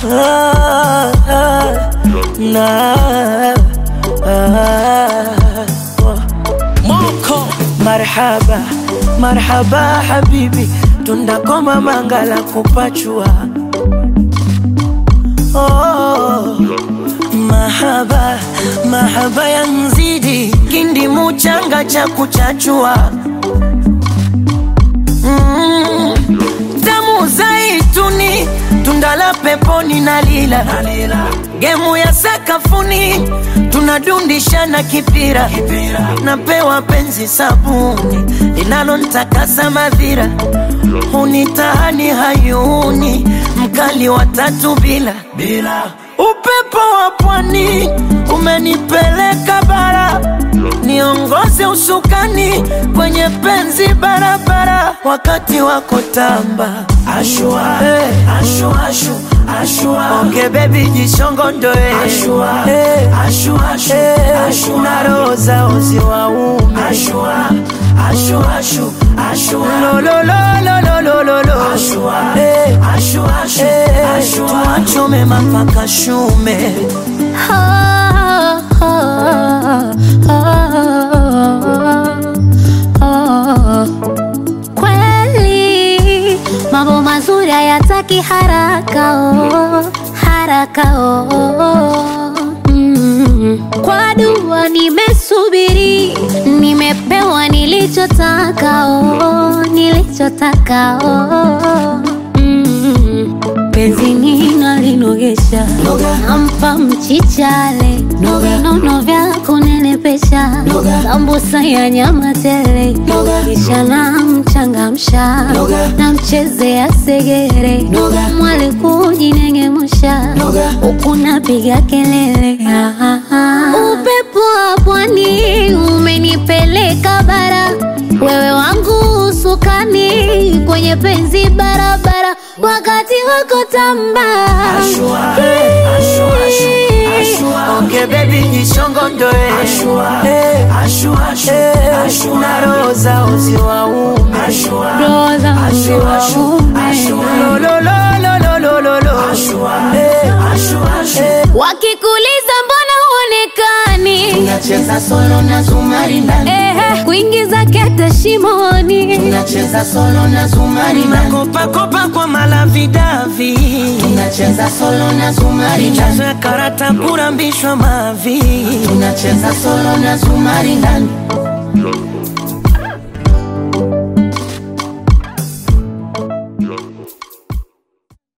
ah, ah, na ah, oh. Moko Marhaba, marhaba habibi, tundakoma mangala kupachua. Oh, mahaba, mahaba ya mzidi, kindi muchanga cha kuchachua. Mm, tamu zaituni, tunda la peponi na lila, gemu ya sakafuni, tunadundishana kipira, napewa penzi sabuni linalontakasa madhira, hunitahani hayuni, mkali wa tatu bila bila upepo wa pwani umenipeleka bara, niongoze usukani kwenye penzi barabara, wakati wako tamba ashua, hey. ashua, ashu, ashua. Onge baby jishongondoe ashua, hey. ashua, ashu, hey. ashua. na roho zao ziwaume ashua, ashua, ashu, ashua. lo, lo, lo, lo, lo, lo, lo, lo. Ashua, hey. ashua, ashu, hey. ashua. tuachome mapaka shume Kweli mambo mazuri hayataki haraka oh, haraka oh. Mm. Kwa dua nimesubiri, nimepewa nilichotaka oh, nilichotaka oh. Mm. Penzi nina linogesha, nampa mchichale, vinono vya kunenepesha, sambusa ya nyama tele, kisha namchangamsha, namchezea segere, mwale kujinengemusha, huku napiga kelele. Ah, ah, ah. Upepo wa pwani umenipeleka bara, wewe wangu usukani kwenye penzi barabara, wakati wako tamba Ashua, eh, ashua, ashu, ashua. Onge baby jishongondoe ashua, eh, ashua, ashu, ashua. na roho zao ziwaume ashua, Roho zao ashua, ashu, ziwaume. ashua. lo, lo, lo, lo, lo, lo, lo, lo. Ashua, eh, ashua, ashu. wakikuliza mbona huonekani Tunacheza solo na zumari ndani, Ehe, kuingiza kete shimoni tunacheza solo na zumari ndani, Makopakopa kwa malavidavi tunacheza solo na zumari ndani, chazo ya karata kurambishwa mavi tunacheza solo na zumari ndani.